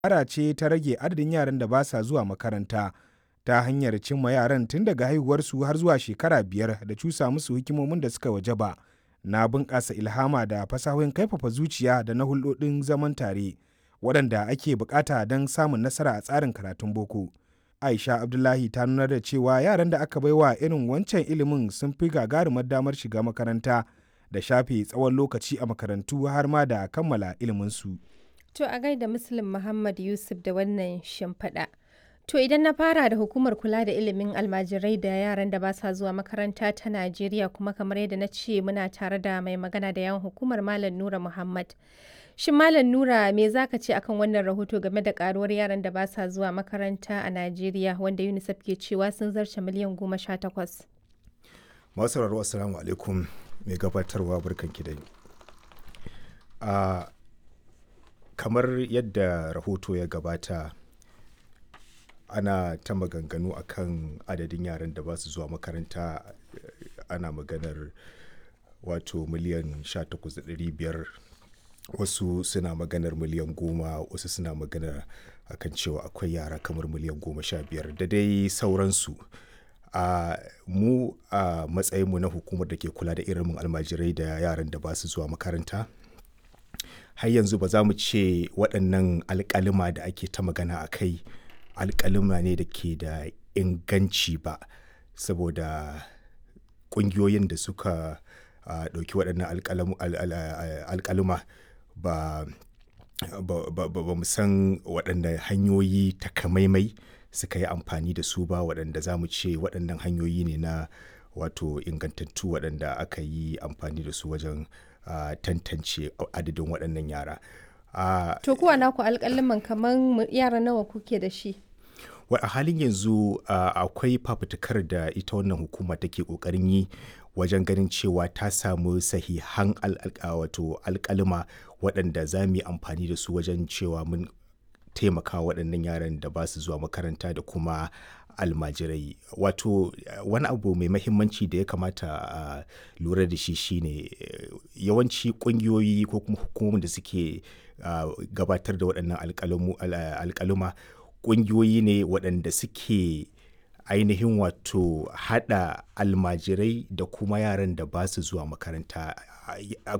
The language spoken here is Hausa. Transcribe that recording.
dabara ce ta rage adadin yaran da ba sa zuwa makaranta ta hanyar cimma yaran tun daga haihuwarsu har zuwa shekara biyar da cusa musu hikimomin da suka wajaba na bunƙasa ilhama da fasahohin kaifafa zuciya da na hulɗoɗin zaman tare waɗanda ake buƙata don samun nasara a tsarin karatun boko. Aisha Abdullahi ta nunar da cewa yaran da aka baiwa irin wancan ilimin sun fi gagarumar damar shiga makaranta da shafe tsawon lokaci a makarantu har ma da kammala iliminsu. To a gaida Muslim Muhammad Yusuf da wannan shimfiɗa. To idan na fara da hukumar kula da ilimin almajirai da yaran da ba sa zuwa makaranta ta Najeriya kuma kamar yadda na ce muna tare da mai magana da yawan hukumar Malam Nura Muhammad. Shin Malam Nura me za ka ce akan wannan rahoto game da karuwar yaran da ba sa zuwa makaranta a Najeriya wanda UNICEF ke cewa sun zarce miliyan goma sha takwas. Masu sauraro assalamu alaikum mai gabatarwa barkanki da a kamar yadda rahoto ya gabata ana ta maganganu akan adadin yaran da ba su zuwa makaranta ana maganar wato miliyan 18,500 wasu suna maganar miliyan goma wasu suna maganar akan cewa akwai yara kamar miliyan goma sha biyar da dai sauransu a mu a matsayinmu na hukumar da ke kula da irin almajirai da yaran da ba su zuwa makaranta har yanzu ba za mu ce waɗannan alƙalima da ake ta magana a kai alƙalima ne da ke da inganci ba saboda ƙungiyoyin da suka ɗauki waɗannan alƙalima ba ba mu san waɗanda hanyoyi takamaimai suka yi amfani da su ba waɗanda za mu ce waɗannan hanyoyi ne na wato ingantattu waɗanda aka yi amfani da su wajen uh, tantance adadin waɗannan yara. Uh, to kuwa naku alƙaliman kamar yara nawa kuke da shi? a halin yanzu uh, akwai fafutukar da ita wannan hukuma take ƙoƙarin yi wajen ganin cewa ta samu sahihan wato alƙalima waɗanda za mu yi amfani da su wajen cewa mun taimaka waɗannan yaran da ba su zuwa makaranta da kuma almajirai wato wani abu mai mahimmanci da ya kamata a lura da shi shine yawanci ƙungiyoyi ko kuma hukumomin da suke gabatar da waɗannan alƙaluma ƙungiyoyi ne waɗanda suke ainihin wato haɗa almajirai da kuma yaran da ba su zuwa makaranta